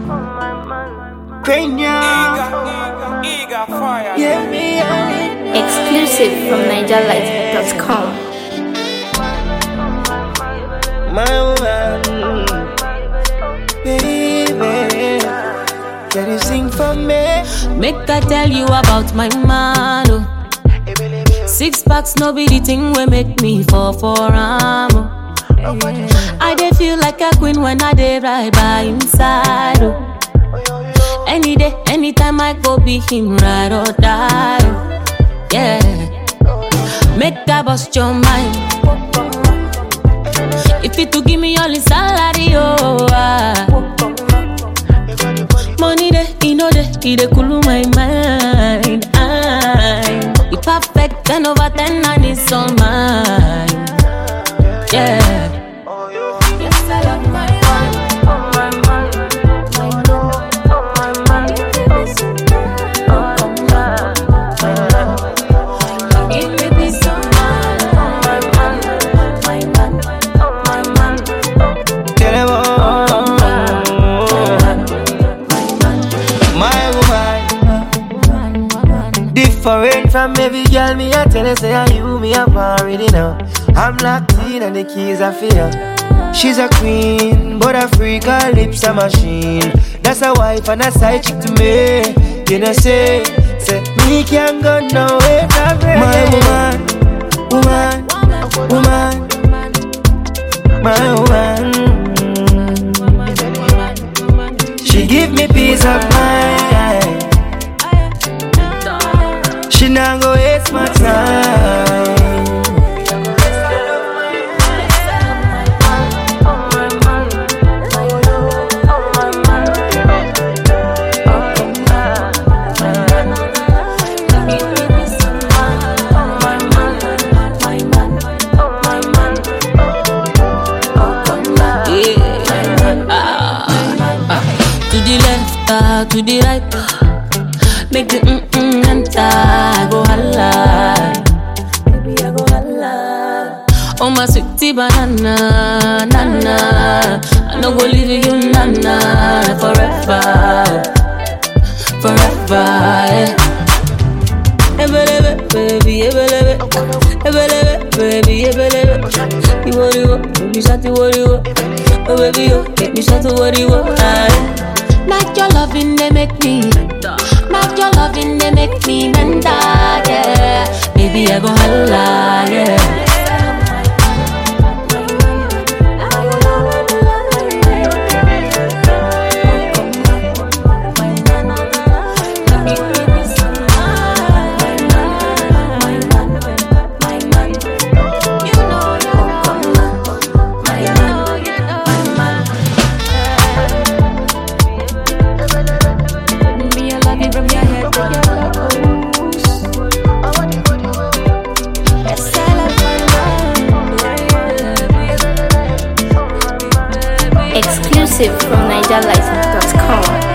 Cranium. Eager fire. Yeah, me, yeah, Exclusive from NigerLight.com. my woman. Baby, can you sing for me? Make I tell you about my man. Oh. Six packs, no be the thing we make me fall for am. Oh. I dey feel like a queen when I dey ride by inside. Oh. Any day, anytime I go be him ride or die. Oh. Yeah, make I bust your mind. If you to give me all his salary, oh. Ah. Money dey, he know dey, he dey cool my mind. I'm he perfect, ten over ten, and it's all mine. Yeah. Yes, I love my man, oh my man, my man, oh my man. Oh my man, give me peace of mind, oh my man, my man, oh my man, Tell them all. My woman. Different from every girl, me I tell her say I you me up already now. I'm locked in and the keys are fear. She's a queen, but a freak, her lips a machine. That's a wife and a side chick to me. You know say, say me can't go nowhere. My woman, woman, woman, my woman. She give me peace of mind. She not go waste my time. To the left, ah, to the right. Make the mm mm enter. I go holla. Baby, I go holla. Oh my sweetie banana, nana. I no go leave you, nana, forever, forever. Yeah. Ebelebe, baby, ebelebe, ebelebe, baby, ebelebe. You what you want, baby, shut you what you want. Oh baby, you make me shout to what you want. Not your loving, they make me. Not your loving, they make me menda, yeah. Baby, I go holla, yeah. Me, I love you from your head to your toes. Yes, I love my love. Exclusive from NigerLight.com.